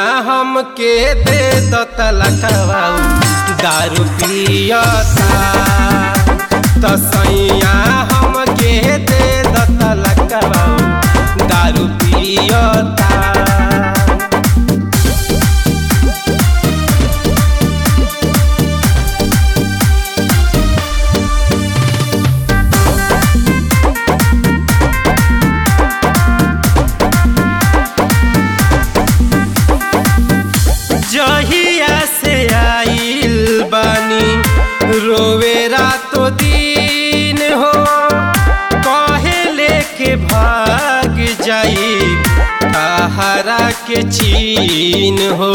हमके दे दो तलकवाऊ दारू पियता तो सैया हमके दे दो तलकवाऊ दारू पियता जहिया से आइल बानी रोवे रातो दिन हो कहे लेके भाग जाई तहरा के चीन हो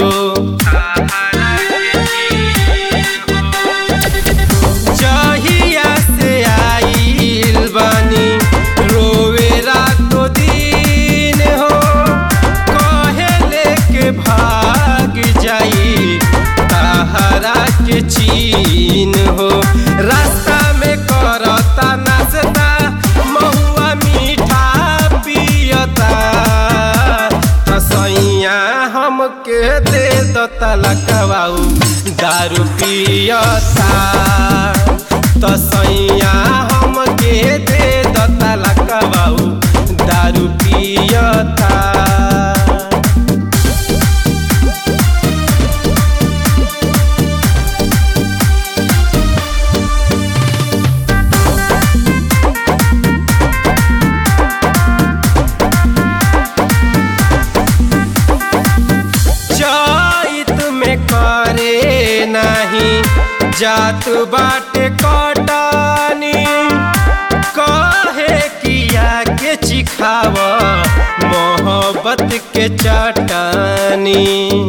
जहिया से आइल बानी रोवे रातो दिन हो कहे लेके भाग जाई तहरा के चीन हो रास्ता में करता नाचता महुआ मीठा पियता सैया हमके दे दो तलकवाऊ दारू पियता तो सैया हमके दे दो तलकवाऊ दारू पियता चैत में करे नहीं जात बाटे कटानी कहे किया के चिखाव मोहब्बत के चटानी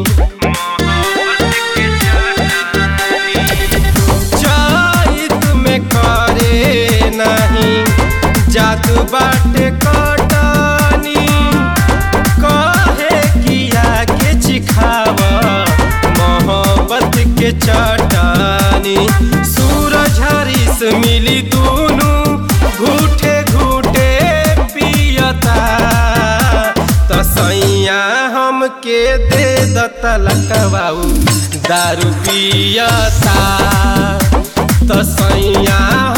चैत में करे नहीं जात बाटे कटानी कहे किया के चिखाव मोहब्बत के चटानी सूरज हरीस मिली दूनु घूटे घूटे पियता तो सैया हमके दे दतलकवाऊ दारू पियता तो सैया